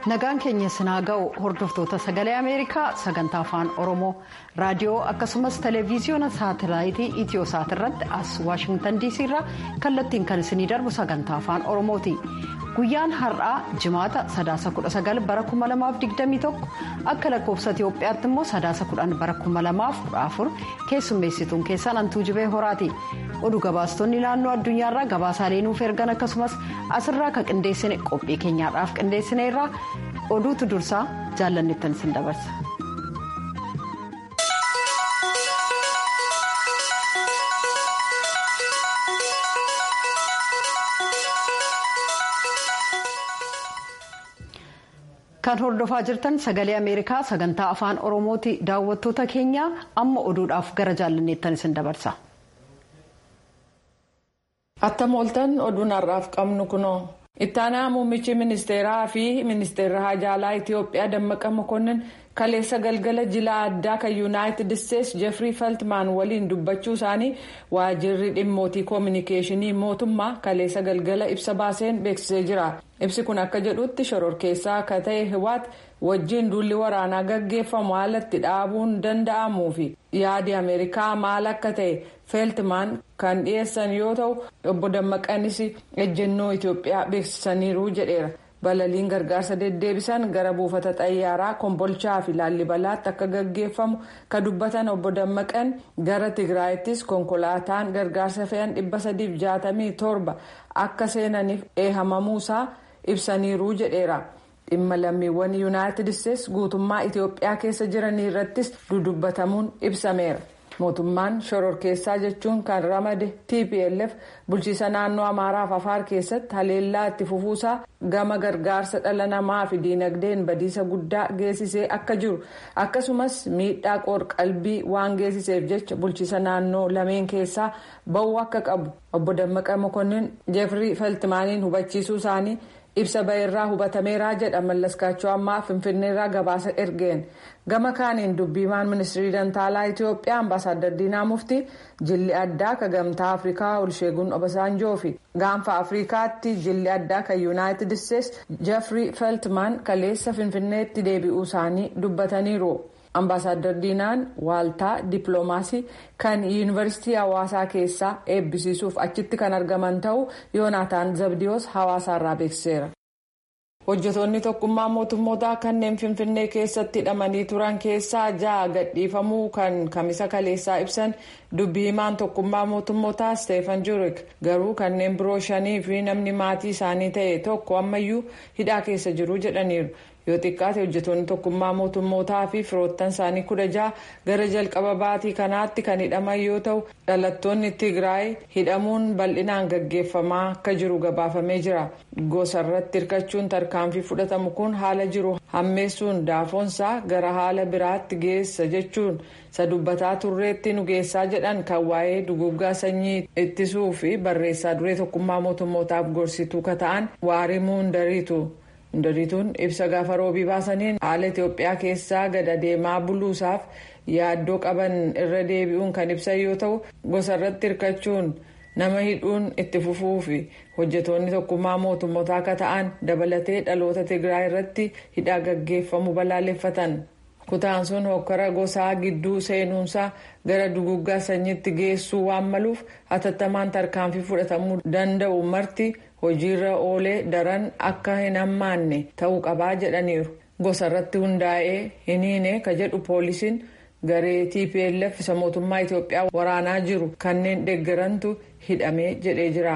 nagaan keenya sinaa ga'u hordoftoota sagalee ameerikaa sagantaa afaan oromoo raadiyoo akkasumas televiziyoona saatelaayitii itiyosaat irratti as waashingtan diisii irraa kallattiin kan isinii darbu sagantaa afaan oromooti guyyaan har'aa jimaata sadaasa 19 bara 2021 akka lakkoofsa itiyoophiyaatti immoo sadaasa 10 bara 2014 keessummeessituun keessan antuu jibee horaati oduu gabaastonni naannoo addunyaarraa gabaasaalee nuuf ergan akkasumas asirraa ka qindeessine qophii keenyaadhaaf qindeessine irraa oduutu dursaa jaallanneettan isin dabarsa. kan hordofaa jirtan sagalee ameerikaa sagantaa afaan oromooti daawwattoota keenya amma oduudhaaf gara jaallanneettan isin dabarsa. attam ooltan oduun har'aaf qabnu kunoo ittaanaa muummichi ministeeraa fi ministeerri haajaalaa itiyoophiyaa dammaqa mokonnin kaleessa galgala jila addaa kan yuunaayitid isteetsi jeefrii feltmaan waliin dubbachuu isaanii waajirri dhimmootii koominikeeshinii mootummaa kaleessa galgala ibsa baaseen beeksisee jira ibsi kun akka jedhutti shororkeessaa akka ta'e hiwaat wajjiin duulli waraanaa gaggeeffamu haalatti dhaabuun danda'amuu fi yaadi ameerikaa maal akka ta'e feeltimaan kan dhiyeessan yoo ta'u obbo dammaqanis ejjennoo itiyoophiyaa beeksisaniiru jedheera balaliin gargaarsa deddeebisan gara buufata xayyaaraa kombolchaa fi laallibalaatti akka gaggeeffamu ka dubbatan obbo dammaqan gara tigraayittis konkolaataan gargaarsa fe'an 367 akka seenaniif eehamamuusaa ibsaniiru jedheera. dhimma lammiiwwan yuunaayitid isteetsi guutummaa itiyoophiyaa keessa jiranii irrattis dudubbatamuun ibsameera mootummaan shororkeessaa jechuun kan ramade tplf bulchiisa naannoo amaaraaf afaar keessatti haleellaa itti fufuusaa gama gargaarsa dhala namaa fi diinagdeen badiisa guddaa geessisee akka jiru akkasumas miidhaa qoor-qalbii waan geessiseef jecha bulchiisa naannoo lameen keessaa ba'uu akka qabu obbo dammaqa mokonnin jeefrii feltimaaniin hubachiisuu isaanii. ibsa ba'eerraa hubatameeraa jedha mallaskaachoo ammaa finfinneerraa gabaasa ergeen gama kaaniin dubbiimaan ministirii dantaalaa itiyoophiyaa ambaasaaddar diinaa muftii jilli addaa ka gamtaa afrikaa olsheegun obasaanjoo fi gaanfa afrikaatti jilli addaa kan yuunaayitid isteetsi jeefrii feltmaan kaleessa finfinneetti deebi'uu isaanii dubbataniiru. ambaasaadar diinaan waaltaa dippiloomaasii kan yuunivarsiitii hawaasaa keessaa eebbisiisuuf achitti kan argaman ta'uu yoonaataan zabdiyoos hawaasaarraa beeksiseera. hojjetoonni tokkummaa mootummootaa kanneen finfinnee keessatti hidhamanii turan keessaa ja'a gadhiifamuu kan kamisa kaleessaa ibsan dubbii himaan tokkummaa mootummootaa steefan juurik garuu kanneen biroo shanii fi namni maatii isaanii ta'e tokko ammayyuu hidhaa keessa jiru jedhaniiru. yoo xiqqaate hojjetoonni tokkummaa mootummootaa fi firoottan isaanii kudha ja'a gara jalqaba baatii kanaatti kan hidhaman yoo ta'u dhalattoonni tigraay hidhamuun bal'inaan gaggeeffamaa akka jiru gabaafamee jira gosarratti hirkachuun tarkaanfii fudhatamu kun haala jiru hammeessuun daafoonsaa gara haala biraatti geessa jechuun isa dubbataa turreetti nu geessaa jedhan kan waa'ee duguggaa sanyii ittisuu fi barreessaa duree tokkummaa mootummootaaf gorsituu ka ta'an waarimuu hundariitu. hundariituun ibsa gaafa roobii baasaniin haala itiyoophiyaa keessaa gada deemaa buluusaaf yaaddoo qaban irra deebi'uun kan ibsan yoo ta'u gosarratti hirkachuun nama hidhuun itti fufuu fi hojjetoonni tokkummaa mootummootaa akka ta'an dabalatee dhaloota tigraay irratti hidhaa gaggeeffamu balaaleffatan kutaan sun hokkara gosaa gidduu seenuunsaa gara duguggaa sanyiitti geessuu waan maluuf hatattamaan tarkaanfii fudhatamuu danda'u marti. hojiirra oolee daran akka hin hammaanne ta'uu qabaa jedhaniiru gosa irratti hundaa'ee hin hiine ka jedhu poolisiin garee tplf isa mootummaa itiyoophiyaa waraanaa jiru kanneen deeggarantu hidhamee jedhee jira.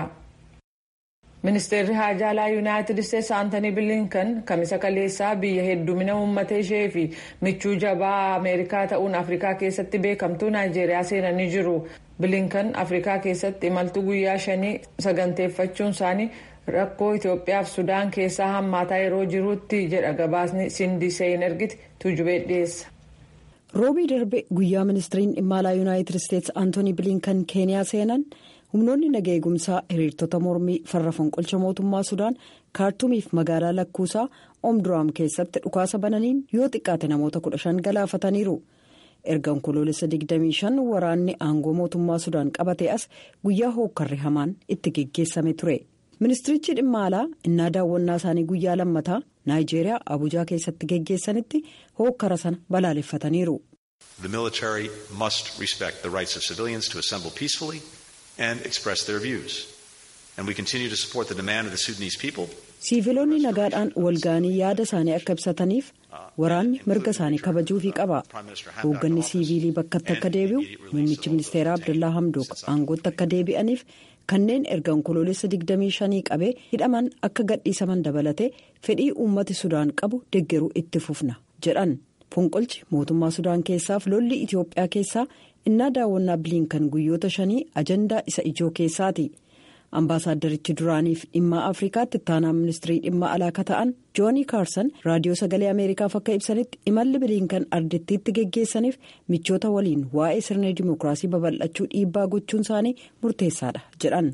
ministeerri haajaalaa yuunaayitid isteetsi aantanii bilinkan kamisa kaleessaa biyya heddumina uummata ishee fi michuu jabaa ameerikaa ta'uun afrikaa keessatti beekamtuu naayijeeriyaa seenanii jiru. bilinkan afrikaa keessatti imaltuu guyyaa shanii saganteeffachuun isaanii rakkoo itiyoophiyaaf sudaan keessaa hammaataa yeroo jirutti jedha gabaasni sindi seen ergiti tuujubee dhiyeessa. roobii darbe guyyaa ministiriin dhimma alaa yuunaayitid isteetsi aantoonii bilinkan keeniyaa seenan humnoonni naga eegumsaa hiriirtota mormii farra fonqolcha mootummaa sudaan kaartuumiif magaalaa lakkuusaa omduraam keessatti dhukaasa bananiin yoo xiqqaate namoota kudha shan galaafataniiru. erga onkoloolessa 25 waraanni aangoo mootummaa sudaan qabate as guyyaa hookkarri hamaan itti geggeessame ture ministirichi dhimma alaa innaa daawwannaa isaanii guyyaa lammataa naayijeeriyaa abuujaa keessatti geggeessanitti hookkara sana balaaleffataniiru. The military must respect the rights of civilians to assemble peacefully and express their views. And we continue to support the demand of the Sudanese people. siiviloonni nagaadhaan walga'anii yaada isaanii akka ibsataniif waraanni mirga isaanii kabajuufii qaba hoogganni siiviilii bakkatti akka deebi'u muummichi ministeeraa abdullaa hamdook aangootti akka deebi'aniif kanneen erga onkoloolessa 25 qabee hidhaman akka gadhiisaman dabalatee fedhii uummati sudaan qabu deggeruu itti fufna jedhan fonqolchi mootummaa sudaan keessaaf lolli itiyoophiyaa keessaa innaa daawwannaa biliinkan guyyoota shanii ajandaa isa ijoo keessaati. ambaasaaddarichi duraaniif dhimma afrikaatti ittaanaa ministirii dhimma alaa akka ta'an joonii kaarsan raadiyoo sagalee ameerikaaf akka ibsanitti imalli biliinkan ardittiitti geggeessaniif michoota waliin waa'ee sirna dimookiraasii babal'achuu dhiibbaa gochuun isaanii murteessaadha jedhan.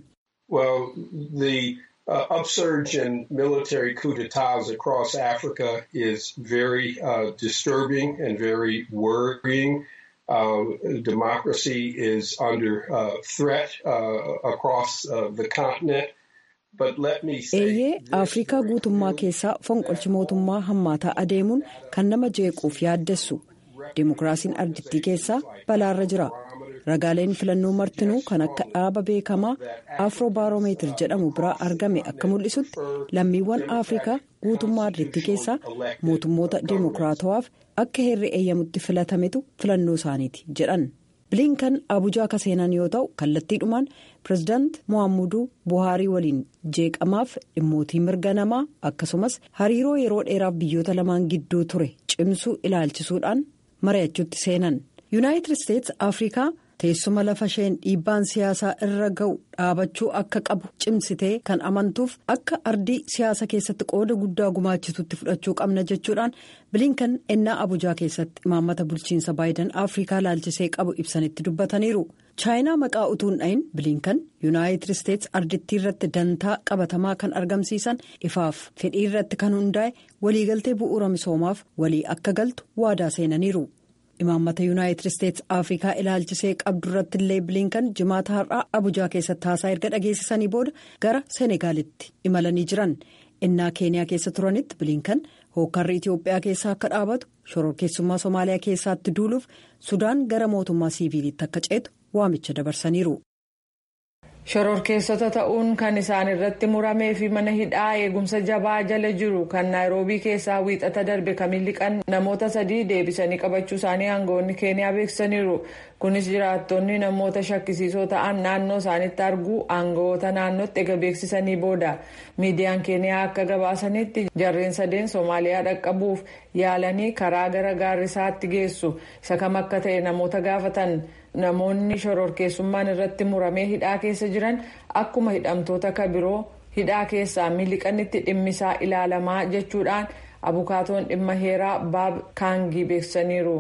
Uh, upsurge in military coup d'etats across Africa is very uh, disturbing and very worrying. Uh, democracy is under uh, threat uh, across the continent. eeyyee afrikaa guutummaa keessaa fonqolchi mootummaa hammaataa adeemuun kan nama jeequuf yaaddessu dimokiraasiin ardittii keessaa balaarra jira ragaaleen filannoo martinuu kan akka dhaaba beekamaa afroobaaromeetir jedhamu biraa argame akka mul'isutti lammiiwwan afrikaa guutummaa ardittii keessaa mootummoota dimokiraatawaaf akka heerri eeyyamutti filatametu filannoo isaaniiti jedhan biliinkan abuujaa akka seenan yoo ta'u kallattiidhumaan pirezidaant mohaamuduu buhaarii waliin jeeqamaaf dhimmootii mirga namaa akkasumas hariiroo yeroo dheeraaf biyyoota lamaan gidduu ture cimsuu ilaalchisuudhaan mari'achuutti seenan yuunaayitid isteetsi afrikaa teessuma lafa isheen dhiibbaan siyaasaa irra ga'u dhaabachuu akka qabu cimsitee kan amantuuf akka ardii siyaasa keessatti qooda guddaa gumaachitutti fudhachuu qabna jechuudhaan biliinkan ennaa abuujaa keessatti imaammata bulchiinsa baayidan afrikaa laalchisee qabu ibsanitti dubbataniiru chaayinaa maqaa utuun dhayin biliinkan yuunaayitid isteetsi ardittii irratti dantaa qabatamaa kan argamsiisan ifaaf fedhii irratti kan hundaa'e waliigaltee bu'uura misoomaaf walii akka galtu waadaa seenaniiru. imaammata yuunaayitid isteetsi afrikaa ilaalchisee qabdu irratti illee biliinkan jimaata har'aa abuujaa keessatti haasaa erga dhageessisanii booda gara seenegaalitti imalanii jiran innaa keeniyaa keessa turanitti biliinkan hookkarri itiyoophiyaa keessaa akka dhaabatu shororkeessummaa somaaliyaa keessaatti duuluuf sudaan gara mootummaa siiviilitti akka ceetu waamicha dabarsaniiru. shororkeessota ta'uun kan isaan irratti muramee fi mana hidhaa eegumsa jabaa jala jiru kan naayiroobii keessaa wiixata darbe kamiin liqan namoota sadii deebisanii qabachuu isaanii aangawoonni keeniyaa beeksisaniiru kunis jiraattonni namoota shakkisiisoo ta'an naannoo isaanitti arguu aangawoota naannootti ega beeksisanii booda miidiyaan keeniyaa akka gabaasanitti jarreen sadeen soomaaliyaa dhaqqabuuf yaalanii karaa gara gaarrisaatti geessu isa kam akka ta'e namoota gaafatan. namoonni shororkeessummaan irratti muramee hidhaa keessa jiran akkuma hidhamtoota kabiroo hidhaa keessaa miliqanitti dhimmisaa ilaalamaa jechuudhaan abukaatoon dhimma heeraa baab kaangii beeksisaniiru.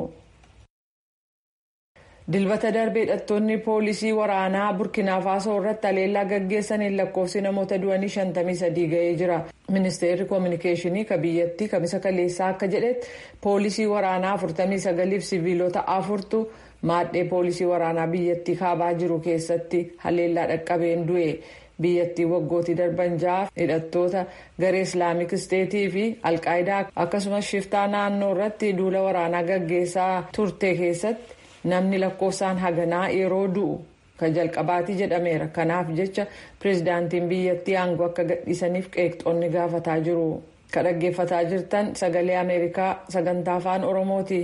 dilbata darbe hidhattoonni poolisii waraanaa burkina faasoo irratti haleellaa gaggeessaniin lakkoofsi namoota du'anii 53 ga'ee jira ministeerri koominikeeshinii ka biyyattii kamisa kaleessaa akka jedhetti poolisii waraanaa 49 fi siviilota afurtu. maadhee poolisii waraanaa biyyattii kaabaa jiru keessatti haleellaa dhaqqabeen du'e biyyattii waggootii darban ja'a hidhattoota garee islaamik isteetii fi alqaayidaa akkasumas shiftaa naannoo irratti duula waraanaa gaggeessaa turte keessatti namni lakkoofsaan haganaa yeroo du'u kan jalqabaatii jedhameera kanaaf jecha pireezidaantiin biyyattii aangoo akka gadhiisaniif qeeqxoonni gaafataa jiru ka dhaggeeffataa jirtan sagalee ameerikaa sagantaa afaan oromooti.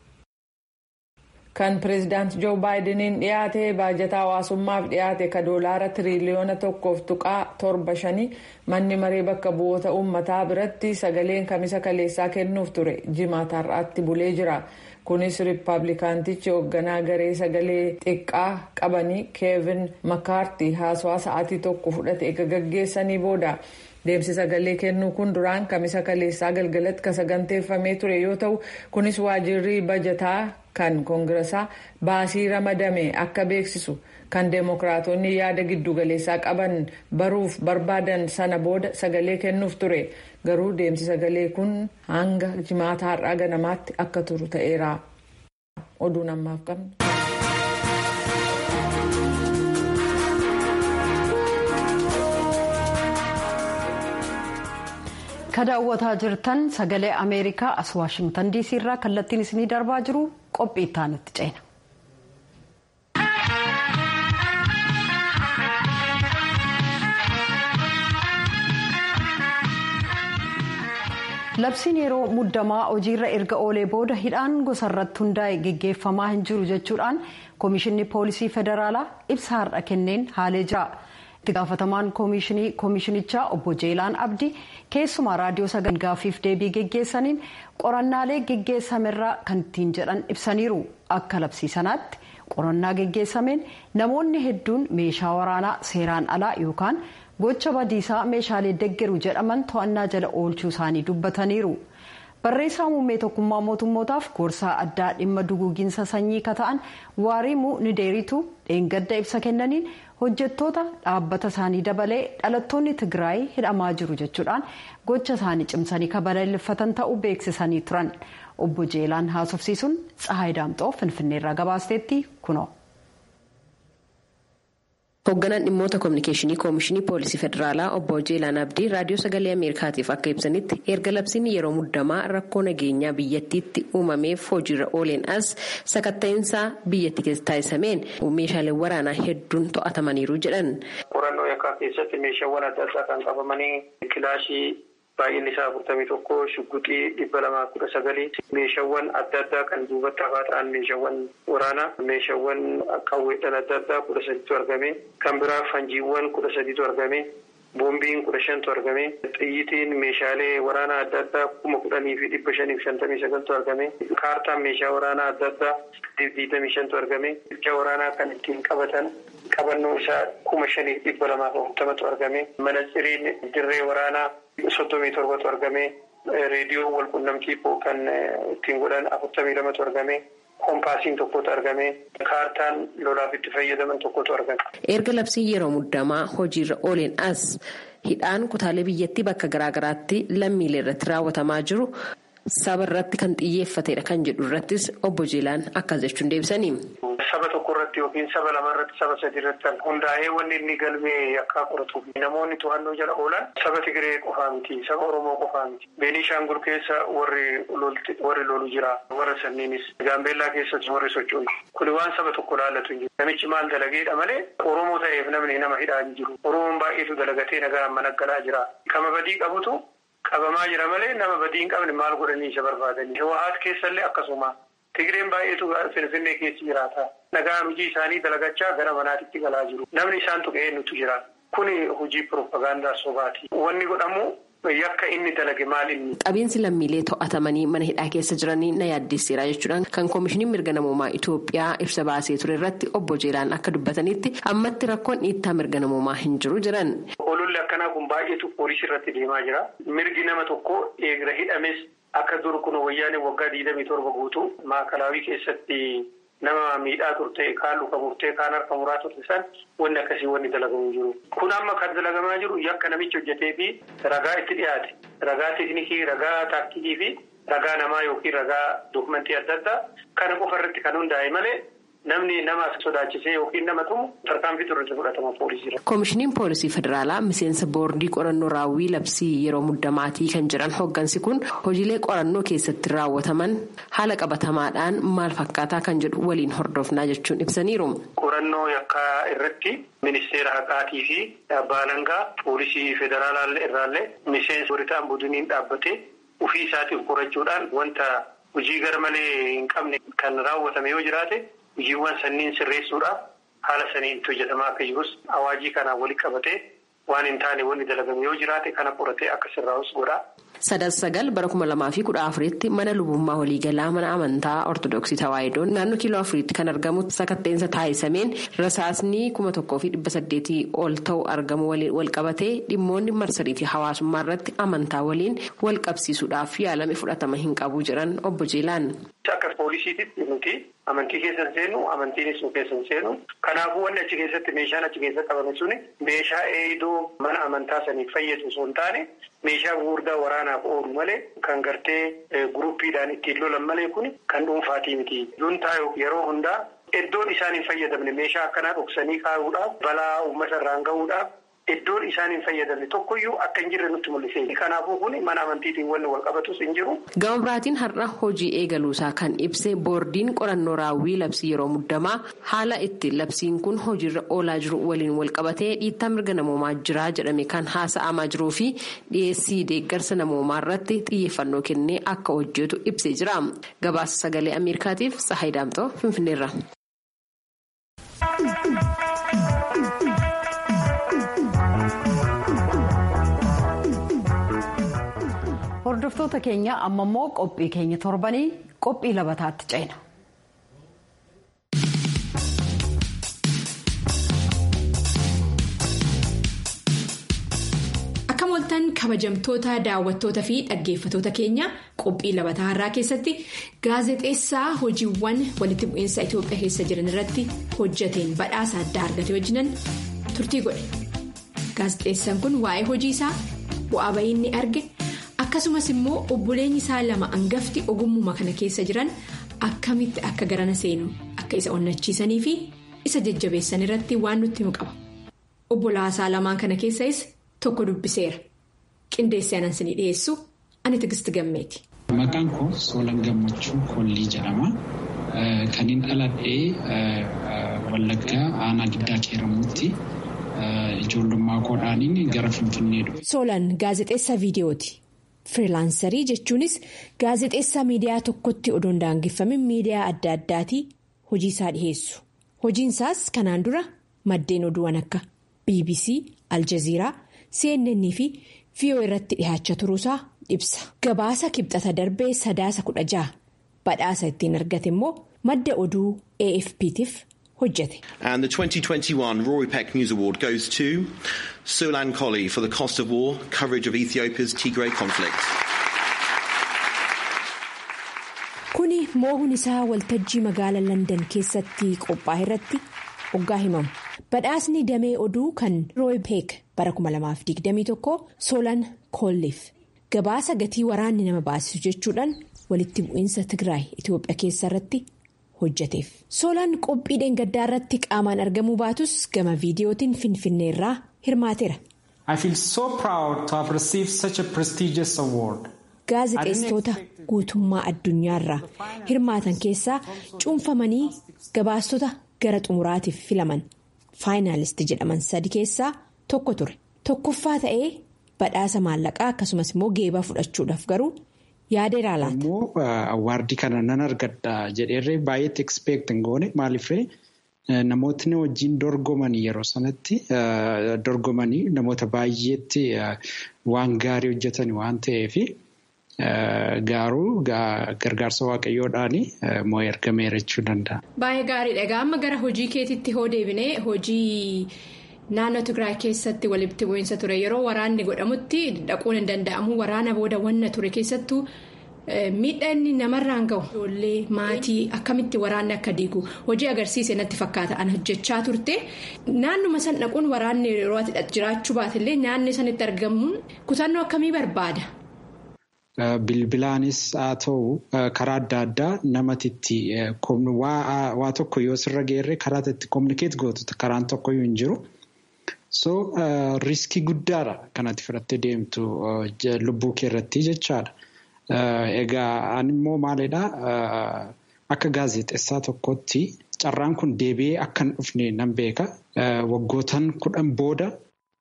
kan pireezidaant joo baayideniin dhiyaate baajata hawaasummaaf dhiyaate ka doolaara tiriliyoona tokkoof tuqaa torba shanii manni maree bakka bu'oota uummataa biratti sagaleen kamisa kaleessaa kennuuf ture jimaata har'aatti bulee jira kunis riippaabilikaantichi hoogganaa garee sagalee xiqqaa qabanii keevin makaartii haasawaa sa'aatii tokko fudhate eega gaggeessanii booda. deemsi sagalee kennuu kun duraan kamisa kaleessaa galgalatti kan saganteeffamee ture yoo ta'u kunis waajirri bajataa kan koongirasaa baasii ramadame akka beeksisu kan deemokiraatonni yaada giddugaleessaa qaban baruuf barbaadan sana booda sagalee kennuuf ture garuu deemsi sagalee kun hanga jimaata har'aa ganamaatti akka turu ta'eera. oduun ammaaf qabna. ka daawwataa jirtan sagalee ameerikaa as waashingtan diisii irraa kallattiin isinii darbaa jiru qophii itti ceena. labsiin yeroo muddamaa hojiirra erga oolee booda hidhaan gosa irratti hundaa'e geggeeffamaa hin jiru jechuudhaan koomishinni poolisii federaalaa ibsa har'a kenneen haalee jira. itti gaafatamaan koomishinichaa obbo jeelaan abdii keessumaa raadiyoo sagalee gaaffiif deebii geggeessaniin qorannaalee geggeessamerraa kan ittiin jedhan ibsaniiru akka labsii sanaatti qorannaa geggeessameen namoonni hedduun meeshaa waraanaa seeraan alaa yookaan gocha badiisaa meeshaalee deggeru jedhaman to'annaa jala oolchuu isaanii dubbataniiru. barreessaa muummee tokkummaa mootummootaaf gorsaa addaa dhimma duguuginsa sanyii ka ta'an waarimuu nideeritu dheengadda ibsa kennaniin hojjettoota dhaabbata isaanii dabalee dhalattoonni tigraay hidhamaa jiru jechuudhaan gocha isaanii cimsanii kabalaleeffatan ta'uu beeksisanii turan obbo jeelaan haasofsiisuun tsahaay daamxoo finfinneerraa gabaasteetti kunoo. hoogganaan dhimmoota koominikeeshinii koomishinii poolisii federaalaa obbo jeelaan abdii raadiyoo sagalee ameerikaatiif akka ibsanitti erga labsiin yeroo muddamaa rakkoo nageenyaa biyyattiitti uumameef hojiirra ooleen as sakatta'insaa biyyatti keessa taasisameen meeshaaleen waraanaa hedduun to'atamaniiru jedhan. qorannoo yakkaa keessatti meeshaawwan adda addaa kan qabamanii kilaashii baay'inni isaa afurtamii tokko shugguxii dhibba lamaa kudha sagalii meeshaawwan adda addaa kan duubatti hafaa ta'an meeshaawwan waraanaa meeshaawwan qawweedhaan adda addaa kudha sadiitu argame kan biraa fanjiiwwan kudha sadiitu argame boombiin kudha shantu argame xiyyitiin meeshaalee waraanaa adda addaa kuma kudhanii fi dhibba shanii fi shantamii sagaltu argame kaartaan meeshaa waraanaa adda addaa digdamii shantu argame meeshaa waraanaa kan ittiin qabatan qabannoo isaa kuma shanii dhibba lamaaf afurtamatu argame manaxiriin dirree waraanaa soddomii torbatu argame reediyoo walqunnamtii kan ittiin godhan afurtamii lamatu argame koompaasiin tokkotu argame kaartaan lolaaf itti fayyadaman tokkotu argame. erga labsiin yeroo muddamaa hojiirra ooleen as hidhaan kutaalee biyyattii bakka garaagaraatti lammiilee irratti raawwatamaa jiru saba irratti kan xiyyeeffatedha kan jedhu irrattis obbo Jeelaan akkas jechuun deebisanii. saba tokko irratti yookiin saba lama irratti saba sadi irratti kan hundaa'ee wanni inni galmee akka qoratuuf namoonni to'annoo jala oolan saba Tigiree qofaa miti saba Oromoo qofaa miti Beenishaangul keessa warri warri lolu jira warra sanniinis Gaambeellaa keessatti warri socho'u kuni waan saba tokko laallatu hin jiru namichi maal dalageedha malee Oromoo ta'eef namni nama hidhaa hin jiru Oromoon baay'eetu dalagatee nagaa mana galaa jira kama badii qabutu qabamaa jira malee nama badii hin qabne maal godhanii isa barbaadanii Hawwaat keessallee akkasuma. Tigireen baay'eetu Finfinnee keessa jiraata. Nagaan hojii isaanii dalagachaa gara manaatitti galaa jiru. Namni isaan tuqee nutu jira. Kuni hojii piroopagaandaa sobaati. Wanni godhamu yakka inni dalage maal inni. Qabiinsi lammiilee to'atamanii mana hidhaa keessa jiranii na yaaddeesseera jechuudhaan kan koomishiniin mirga namoomaa Itoophiyaa ibsa baasee ture irratti obbo Jeelaan akka dubbatanitti ammatti rakkoon dhiittaa mirga namoomaa hin jiru jiran. Ololli akkanaa kun baay'eetu poolisii irratti deemaa jira. Mirgi nama tokko eegra hidhames. Akka dur kun wayyaanee waggaa digdamii torba guutuu maakalaawii keessatti nama miidhaa turte kaan luka murtee kaan harka muraa turte san wanni akkasii wanni dalagamu jiru. Kun amma kan dalagamaa jiru yakka namichi hojjetee fi ragaa itti dhiyaate ragaa teeknikii ragaa taaktikii fi ragaa namaa yookiin ragaa dookumentii adda addaa kana qofa irratti kan hundaa'e malee. Namni nama sodaachisee yookiin nama tumu tarkaanfii turre fudhatama poolisiidha. Koomishiniin poolisii federaalaa miseensa boordii qorannoo raawwii labsii yeroo muddamaatii kan jiran hooggansi kun hojiilee qorannoo keessatti raawwataman haala qabatamaadhaan maal fakkaataa kan jedhu waliin hordofnaa jechuun ibsaniiru. Qorannoo yakkaa irratti ministeera haqaatii fi abbaa alangaa poolisii federaalaa irraallee miseensa waritaan budiniin dhaabbatee ofii isaatiif qorachuudhaan wanta hojii gar malee hin qabne kan raawwatame yoo jiraate. hojiiwwan sanniin sirreessuudhaaf haala saniin itti hojjetamaa akka jirus awaajii kanaan walitti qabatee waan hin taane wanni dalagame yoo jiraate kana qoratee akka sirraa'us godha. sadas sagal bara kuma lamaa fi kudha afuritti mana lubummaa waliigalaa mana amantaa ortodoksii tawaayidoon naannoo kiiloo afuriitti kan argamu sakatteensa taasisameen rasaasni kuma tokkoo fi dhibba saddeetii ol ta'u argamu wal qabatee dhimmoonni marsariitii hawaasummaa irratti amantaa waliin wal qabsiisuudhaaf yaalame fudhatama hin qabu jedhan obbo Jeelaan. Akka poolisiititti nuti amantii keessa hin seennu amantiinis nu keessa hin seennu kanaafuu wanni achi keessatti meeshaan achi keessa qabame suni meeshaa eedoo mana amantaa saniif fayyadu osoo hin taane meeshaa gurguddaa waraanaaf oolu malee kan gartee guruppiidhaan ittiin lolan malee kun kan dhuunfaatii miti. Juntaa yeroo hundaa iddoon isaan hin fayyadamne meeshaa akkanaa dhoksanii kaa'uudhaaf balaa uummata irraan gahuudhaaf iddoon isaan hin fayyadamne tokkoyyuu akka hin jirre nutti mul'ise. Kanaafuu kun mana amantiitiin wanni wal qabatus hin jiru. Gama biraatiin har'a hojii eegaluusaa kan ibse boordiin qorannoo raawwii labsii yeroo muddamaa haala itti labsiin kun hojiirra oolaa jiru waliin wal qabatee dhiittaa mirga namoomaa jira jedhame kan haasa'amaa jiruu fi dhiyeessii deeggarsa namoomaa irratti xiyyeeffannoo kennee akka hojjetu ibsee jira. Gabaasa sagalee Ameerikaatiif Tsahayi Daamtoo Finfinneerra. Hordoftoota keenya amma immoo qophii keenya torbanii qophii labataatti ceena. Akka mooltan kabajamtoota daawwattoota fi dhaggeeffatoota keenya qophii labataa har'aa keessatti gaazexeessaa hojiiwwan walitti bu'iinsa Itoophiyaa keessa jiran irratti hojjateen badhaasa addaa argate wajjinan turtii godhe. Gaazexeessaan kun waa'ee hojii isaa bu'aa bahii inni arge. akkasumas immoo obboleenyi isaa lama hangafti ogummuma kana keessa jiran akkamitti akka garana seenu akka isa onnachiisanii fi isa jajjabeessan irratti waan nutti himu qaba obbolaasaa lamaan kana keessas tokko dubbiseera qindeessee anan isinii dhiyeessu ani tigisti gammeeti. Maqaan koo Soolan Gammachuu Kollii jedhama. Kan hin dhaladhee Wallaggaa aanaa giddaa keeramuutti ijoollummaa koodhaaniin gara Finfinnee dhufe. Soolan gaazexeessaa viidiyooti. Firilaansarii jechuunis gaazexeessaa miidiyaa tokkotti odoon daangeffamin miidiyaa adda addaatii hojii isaa dhiheessu. Hojiinsaas kanaan dura maddeen oduuwwan akka BBC, Aljazeeraa, CNN fi VOA irratti dhihaachaa turuusaa ibsa. Gabaasa kibxata darbee sadaasa kudha jaha badhaasa ittiin argate immoo madda oduu AFP'tiif hojjete. And the 2021 Rory Peck News Award goes to Sulan Colley for the cost of war coverage of Ethiopia's Tigray conflict. Kuni moohuun isaa waltajjii magaalaa London keessatti qophaa'e irratti hoggaa himamu. Badhaasni damee oduu kan Roy Peck bara 2021 Solan Kolliif gabaasa gatii waraanni nama baasisu jechuudhaan walitti bu'iinsa Tigraay Itoophiyaa keessa irratti hojjeteef. Solan qophii dheengaddaa irratti qaamaan argamuu baatus gama viidiyootiin Finfinnee irraa hirmaateera. I feel so proud to have received such a prestigious award. Gaazexeessitoota guutummaa addunyaarraa hirmaatan keessaa cuunfamanii gabaastota gara xumuraatiif filaman faayinaalisti jedhaman sadi keessaa tokko ture. Tokkoffaa ta'ee badhaasa maallaqaa akkasumas immoo geebaa fudhachuudhaaf garuu yaadeera laata. Immoo awwaardii kana nan argadha jedheerree baay'eetti ekspeektin goone maaliifree namootni wajjin dorgomanii yeroo sanatti dorgomanii namoota baay'eetti waan gaarii hojjetan waan ta'eefi. Gaaruu gargaarsa waaqayyoodhaan moo ergameera jechuu danda'a. Baay'ee gaariidha. Egaa amma gara hojii keetitti hoo deebinee hojii naannoo Tigraay keessatti walitti bu'iinsa ture yeroo waraanni godhamutti dhaquun hin danda'amu waraana booda wanna ture keessattuu miidhaa inni namarraan gahu ijoollee maatii akkamitti waraanni akka diigu hojii agarsiise natti fakkaata an hojjechaa turte naannuma san dhaquun waraanni yeroo ati jiraachuu baatillee naannoo sanitti argamuun kutannoo akkamii barbaada. Bilbilaanis haa ta'u karaa adda addaa namatitti waa tokko yoo sirra geerre karaa itti kominikeet gootu karaan tokkoyyuu hin jiru. So riiskii guddaadha kanatti fudhattee deemtu lubbuu kee irratti jechaadha. Egaa ani immoo maalidhaa akka gaazexeessaa tokkotti carraan kun deebi'ee akka hin dhufne nan beeka. Waggootaan kudhan booda.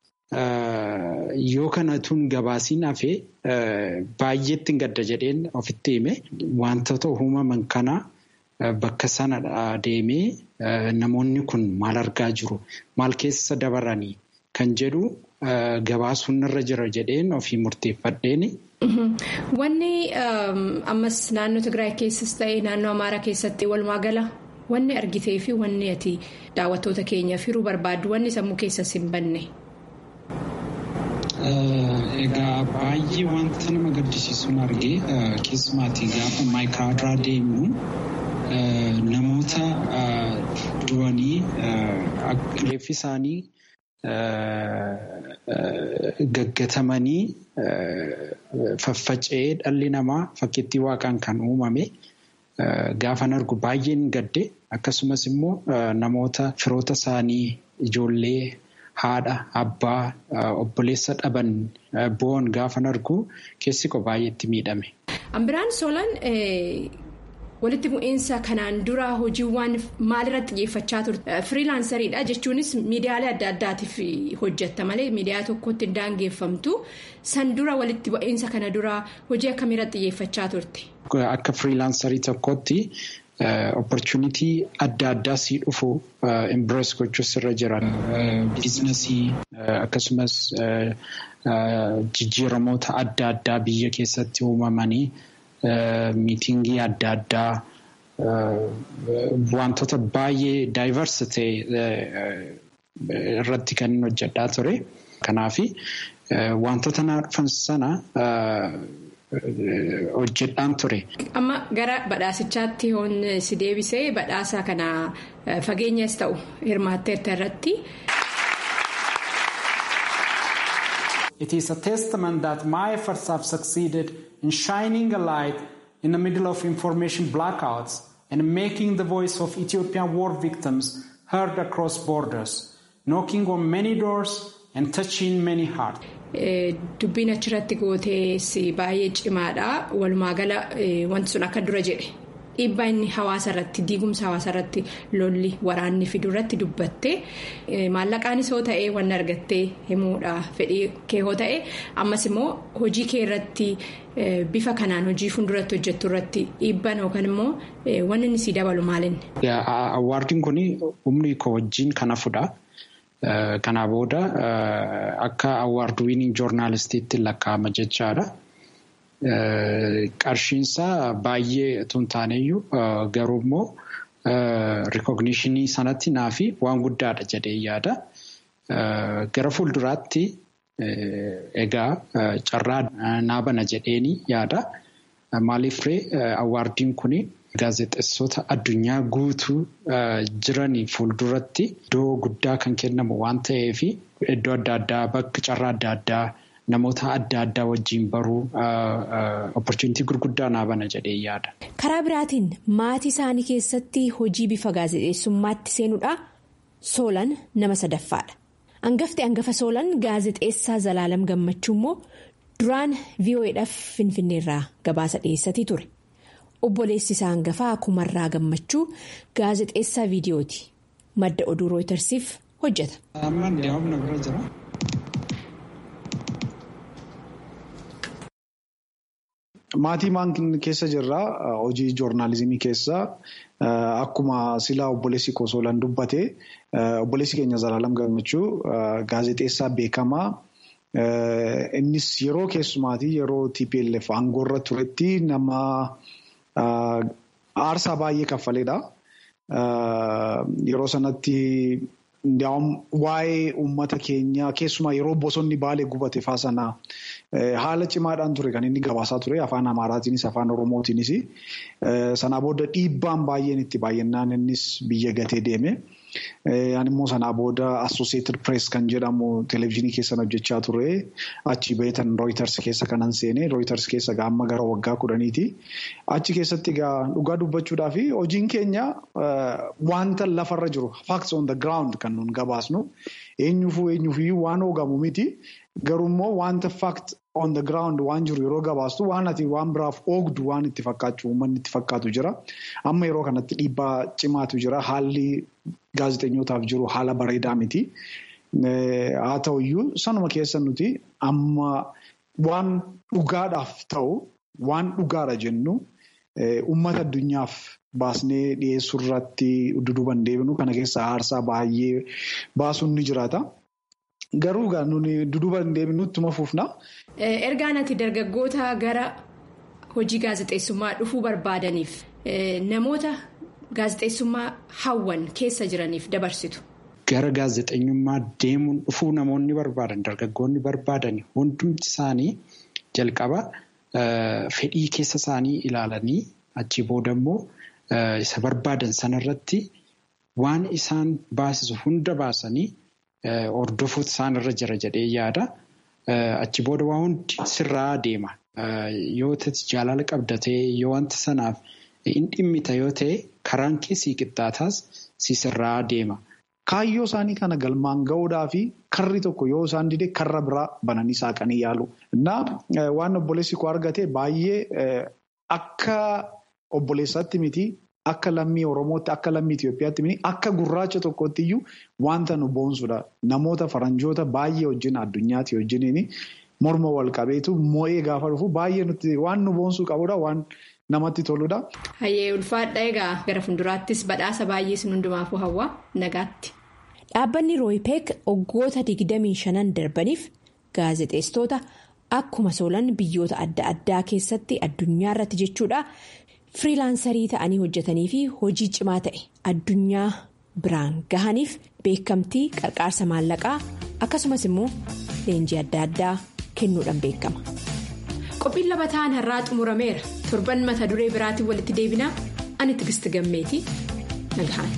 Yoo kanatuun gabaasiin hafee baay'eetti gadda jedheen ofitti hime wantoota uumaman kana bakka sana deemee namoonni kun maal argaa jiru maal keessa dabaranii kan jedhu gabaasuun irra jira jedheen ofii murteeffadheeni. Wanni ammas naannoo Tigraay keessas ta'ee naannoo Amaaraa keessatti walumaa gala wanni argitee fi wanni ati daawwattoota keenyaaf hiruu barbaaddu wanni sammuu keessas hin banne. Egaa baay'ee wanta nama gaddisiisuun argee keessumaatii gaafa maayikiraadaa deemnu namoota du'anii reeffi isaanii gaggatamanii faffaca'ee dhalli namaa fakkiittii waaqaan kan uumame gaafan argu baay'een gadde akkasumas immoo namoota firoota isaanii ijoollee. haadha abbaa obboleessa dhaban bo'oon gaafan argu keessi koo baay'eetti miidhame. Ambiraan Soolaan walitti bu'iinsa kanaan dura hojiiwwan maalirratti xiyyeeffachaa turte firiilaansariidha jechuunis miidiyaalee adda addaatiif hojjetta malee miidiyaa tokkotti hin daangeffamtu san dura walitti bu'iinsa kana dura hojii akkamiirratti xiyyeeffachaa turte. Akka firiilaansarii tokkotti opportunitii adda addaa sii dhufu embrace gochuus irra jiran biizinasii akkasumas jijjiiramoota adda addaa biyya keessatti uumamanii. miitingii adda addaa wantoota baay'ee daayivarsi ta'e irratti kan inni hojjedhaa ture. Kanaaf wantoota na dhufan sana hojjedhaan ture. Amma gara badhaasichaatti hoon si deebisee badhaasa kana fageenyas ta'u hirmaatteerta irratti. It is a testament that my efforts have succeeded in shining a light in the middle of information blackouts and making the voice of Ethiopian war victims heard across borders, knocking on many doors and touching many hearts. Dubbiin achirratti gootees baay'ee cimaadha. Walumaa gala wanti sun akka dura jedhe dhiibbaa inni hawaasa irratti diigumsa hawaasa irratti lolli waraanni fidu irratti dubbatte maallaqaanis hoo ta'e waan argattee himuudha fedhii kee hoo ta'e ammas immoo hojii kee irratti bifa kanaan hojii fuulduratti hojjettu irratti dhiibban yookaan immoo wanni inni si dabalu maalinni. Awwaardiin kun humni koo wajjin kan hafudha. Kanaa booda akka awwaard wiiniing joornaalistiitti lakkaa'ama jechaadha. Qarshiinsaa baay'ee tun taaneyyuu garuu immoo rikogniishinii sanatti naafi waan guddaadha jedhee yaada. Gara fuulduraatti egaa carraa naabana jedheeni yaada. Maaliifree awwaardiin kun gaazexeessota addunyaa guutuu jiranii fuulduratti iddoo guddaa kan kennamu waan ta'eef iddoo adda addaa bakka carraa adda addaa. namoota adda addaa wajjin baruu opportunitii gurguddaa naabana jedhee yaada. Karaa biraatiin maatii isaanii keessatti hojii bifa gaazexeessummaatti seenuudha. Soolan nama sadaffaadha. Hangafti hangafa Soolan gaazexeessaa Zalaalam Gammachuu immoo duraan VOAdhaaf Finfinneerraa gabaasa dhiyeessatii ture. Obboleessi isaa hangafaa Kumarraa Gammachuu gaazexeessaa viidiyooti. Madda oduu rooytarsiif hojjeta. Maatii maan keessa jirraa hojii joornaalizimii keessa akkuma silaa obboleessi koo Soolan dubbate obboleessi keenya Zalaalam Gammachuu gaazexeessaa beekamaa innis yeroo keessumaatii yeroo TPLF aangoorra turetti nama aarsaa baay'ee kaffaleedha. Yeroo sanatti waa'ee uummata keenyaa keessumaa yeroo bosonni baalee gubate faa sana haala cimaadhaan ture kan inni gabaasaa ture afaan amaaraatiinis afaan oromootiinis sanaa booda dhiibbaan baay'een itti baay'inaan innis biyya gatee deeme. Ani immoo sanaa booda Associated Press kan jedhamu televezyiinii keessan hojjechaa ture. Achi beetan Reuters keessa kanan seene. Reuters keessa amma gara waggaa kudhaniiti. Achi keessatti dhugaa dubbachuudhaa fi hojiin keenya wanta lafarra jiru facts on the ground kan nun gabaasnu eenyuufuu eenyuufuu waan hoogamu miti. Garuummoo wanta fact on the ground waan jiru yeroo gabaastu waan ati waan biraaf oogdu waan itti fakkaatu uummanni itti fakkaatu jira. Amma yeroo kanatti dhiibbaa cimaatu jira. Haalli gaazexeessootaaf jiru haala bareedaa miti. Haa ta'uyyuu sanuma keessa nuti amma waan dhugaadhaaf ta'u waan dhugaadha jennu uummata addunyaaf baasnee dhiyeessuu irratti duduban deebinu kana keessa aarsaa baay'ee baasuun ni jiraata. Garuu nuni duduba hin deebinu ittuma fufna. Ergaan ati dargaggoota gara hojii gaazexeessummaa dhufuu barbaadaniif namoota gaazexeessummaa hawwan keessa jiraniif dabarsitu. Gara gaazexeessummaa deemuun dhufuu namoonni barbaadan dargaggoonni barbaadan hundumti isaanii jalqaba fedhii keessa isaanii ilaalanii achi booda immoo isa barbaadan sanarratti waan isaan baasisu hunda baasanii. Hordofuutu isaanirra jira jedhee yaada. Achi booda waa hundi sirraa deema. Yoo ta'e jaalala qabda ta'e yoo wanta sanaaf hin dhimmita yoo ta'e karaan kee sii qixxaataas si sirraa deema. kaayyoo isaanii kana galmaan ga'uudhaa fi karri tokko yoo isaan dide karra biraa bananii saaqanii yaalu. Innaa waan obboleessi koo argate baay'ee akka obboleessaatti miti. Akka lammii Oromootti akka lammii Itoophiyaatti miti akka gurraacha tokkotti iyyuu wanta nu boonsudha. Namoota faranjoota baay'ee wajjin addunyaatti wajjiniin morma wal qabeetu moo'ee gaafa dhufu baay'ee nuti waan nu boonsuu qabudha waan namatti toludha. Hayyee ulfaadha egaa gara fuulduraattis badhaasa baay'ee sin hundumaafuu hawwa nagaatti. Dhaabbanni rooypeek waggoota 25 darbaniif gaazexeessitoota akkuma soolan biyyoota adda addaa keessatti addunyaa irratti jechuudha. firilaansarii ta'anii hojjetanii fi hojii cimaa ta'e addunyaa biraan gahaniif beekamtii qarqaarsa maallaqaa akkasumas immoo leenjii adda addaa kennuudhaan beekama. qophiin labataan har'aa xumurameera torban mata duree biraatiin walitti deebinaa ani tigisti gammeetii nagahaan.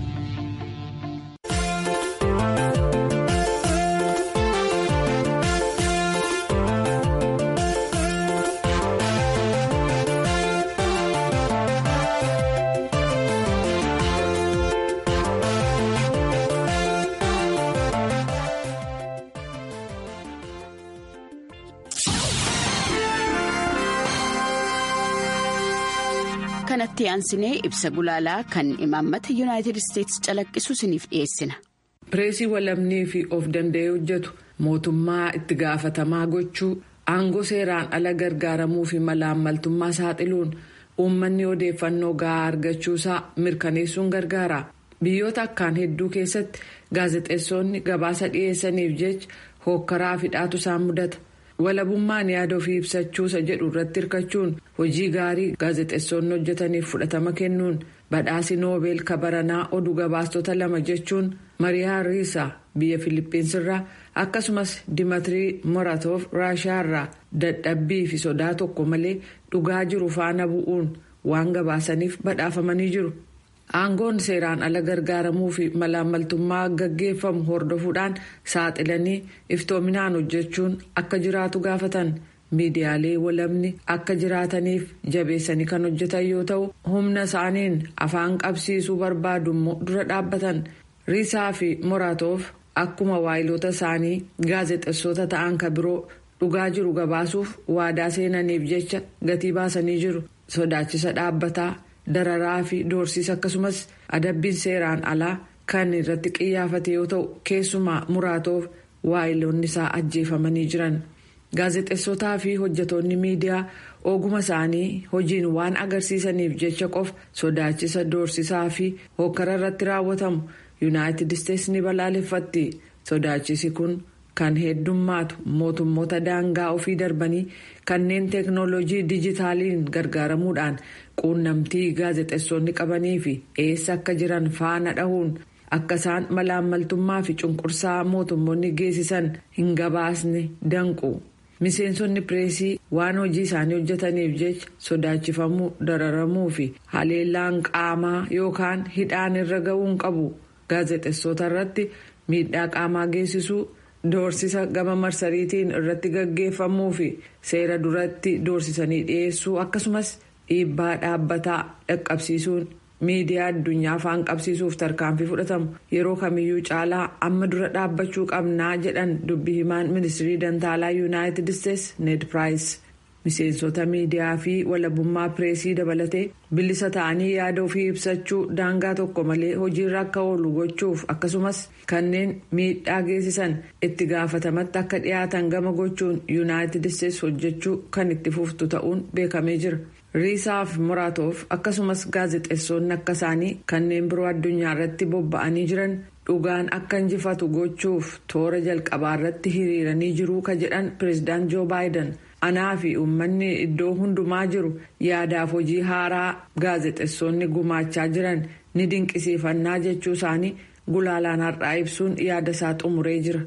kanatti aansinee ibsa gulaalaa kan imaammata yuunaayitid isteetsi calaqqisu isiniif dhiyeessina. pireesii walabnii fi of danda'ee hojjetu mootummaa itti gaafatamaa gochuu aangoo seeraan ala gargaaramuu fi malaammaltummaa saaxiluun uummanni odeeffannoo gahaa argachuusaa mirkaneessuun gargaara biyyoota akkaan hedduu keessatti gaazexeessonni gabaasa dhiyeessaniif jecha hookkaraa fi dhaatu isaan mudata. walabummaan yaada ofii ibsachuusa jedhu irratti hirkachuun hojii gaarii gaazexeessonni hojjetaniif fudhatama kennuun badhaasi noobeel kabaranaa oduu gabaastota lama jechuun mariyaa riisaa biyya filippinsiirraa akkasumas dimatirii moratoof raashaarraa dadhabbii fi sodaa tokko malee dhugaa jiru faana bu'uun waan gabaasaniif badhaafamanii jiru. aangoon seeraan ala gargaaramuu fi malaammaltummaa gaggeeffamu hordofuudhaan saaxilanii iftoominaan hojjechuun akka jiraatu gaafatan miidiyaalee walabni akka jiraataniif jabeessanii kan hojjetan yoo ta'u humna isaaniin afaan qabsiisuu barbaadu immoo dura dhaabbatan riisaa fi moraatoof akkuma waayiloota isaanii gaazexeessota ta'an ka biroo dhugaa jiru gabaasuuf waadaa seenaniif jecha gatii baasanii jiru sodaachisa dhaabbataa. dararaa fi doorsiisa akkasumas adabbiin seeraan alaa kan irratti qiyyaafate yoo ta'u keessumaa muraatoof waayiloonni isaa ajjeefamanii jiran gaazexeessotaa fi hojjetoonni miidiyaa oguma isaanii hojiin waan agarsiisaniif jecha qofa sodaachisa doorsisaa fi hokkara irratti raawwatamu yuunaayitid isteetsi ni balaaleffatti sodaachisi kun kan heddummaatu mootummoota daangaa ofii darbanii kanneen teeknooloojii dijitaaliin gargaaramuudhaan. quunnamtii gaazexeessonni qabanii fi eessa akka jiran faana dhahuun akka isaan malaammaltummaa fi cunqursaa mootummoonni geessisan hin gabaasne danqu miseensonni pireesii waan hojii isaanii hojjetaniif jecha sodaachifamuu dararamuu fi haleellaan qaamaa yookaan hidhaan irra ga'uun qabu gaazexeessota irratti miidhaa qaamaa geessisuu doorsisa gama marsariitiin irratti gaggeeffamuu fi seera duratti doorsisanii dhiyeessuu akkasumas. dhiibbaa dhaabbataa dhaqqabsiisuun miidiyaa addunyaa afaan qabsiisuuf tarkaanfii fudhatamu yeroo kamiyyuu caalaa amma dura dhaabbachuu qabnaa jedhan dubbi himaan ministirii dantaalaa yuunaayitid isteetsi ned piraayis miseensota miidiyaa fi walabummaa pireesii dabalatee bilisa ta'anii yaada ofii ibsachuu daangaa tokko malee hojiirra akka oolu gochuuf akkasumas kanneen miidhaa geessisan itti gaafatamatti akka dhiyaatan gama gochuun yuunaayitid isteetsi hojjechuu kan itti fuftu ta'uun beekamee jira. riisaaf muraatoof akkasumas gaazexeessonni akka isaanii kanneen biroo addunyaa irratti bobba'anii jiran dhugaan akka injifatu gochuuf toora jalqabaa irratti hiriiranii jiru ka jedhan pireezidaant joo baayiden anaa fi uummanni iddoo hundumaa jiru yaadaaf hojii haaraa gaazexeessonni gumaachaa jiran ni dinqisiifannaa jechuu isaanii gulaalaan har'aa ibsuun yaada isaa xumuree jira.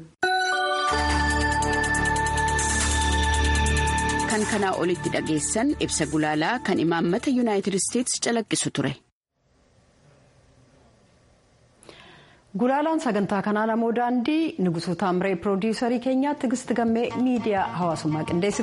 kan kanaa olitti dhageessan ibsa gulaalaa kan imaammata yuunaayitid isteetsi calaqqisu ture. Gulaalaan sagantaa kanaa namoo daandii Nugusuu Taamree Piroodyuusarii keenyaa Tigisti Gammee miidiyaa hawaasummaa qindeessite.